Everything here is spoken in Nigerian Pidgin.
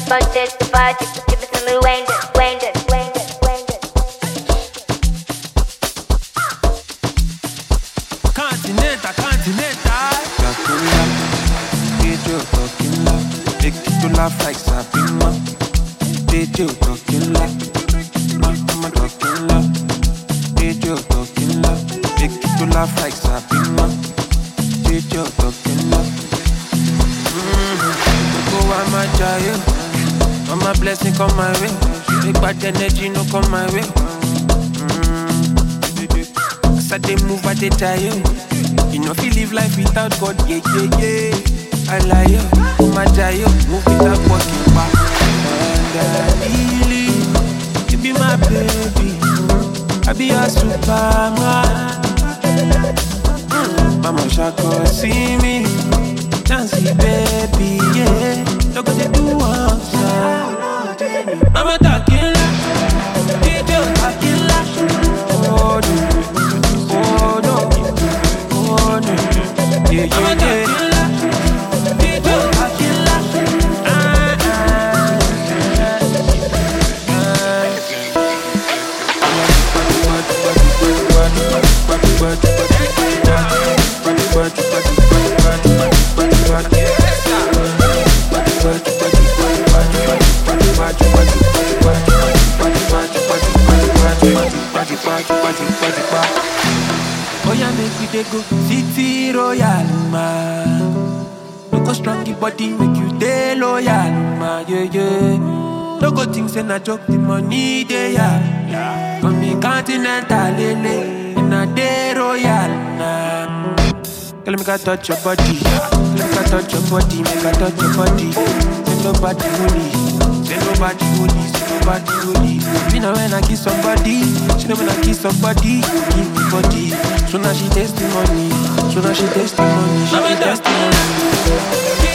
budget, the budget. Give it to me, Wayne, Wayne, Wayne, Wayne. Continental, continental. Dracula, DJ Tokila, make you laugh like Sabina. DJ Tokila, Mama Tokila, DJ Tokila, make you laugh like Sabina. DJ Tokila. Go on my child, all my blessing come my way. Big bad energy no come my way. As I dey move, I dey tire. You know, feel live life without God, yeah, yeah, yeah. I lie, yo, oh my die, yo, move without walking back. And I believe you be my baby. I be your superman. Mm, Mama Shako, see me. Dancey, baby, yeah. Look what they do outside. Mama talking like, DJ talking like. Oh, no. Oh, no. Oh, no. Yeah, yeah, yeah. DJ talking like. Ah, Oh yeah, make we dey go city royal ma. No go strong the body, make you dey loyal ma. Yeah yeah. No go think say na joke, the money dey ya. Come me continental lele, and I dey royal na. Girl, make I touch your body, make I touch your body, make I touch your body. Say nobody holy, say nobody holy, say nobody holy. Me know when I kiss somebody, she know when I kiss somebody, give me body. So now she taste the money, so now she taste the money, she be testimony.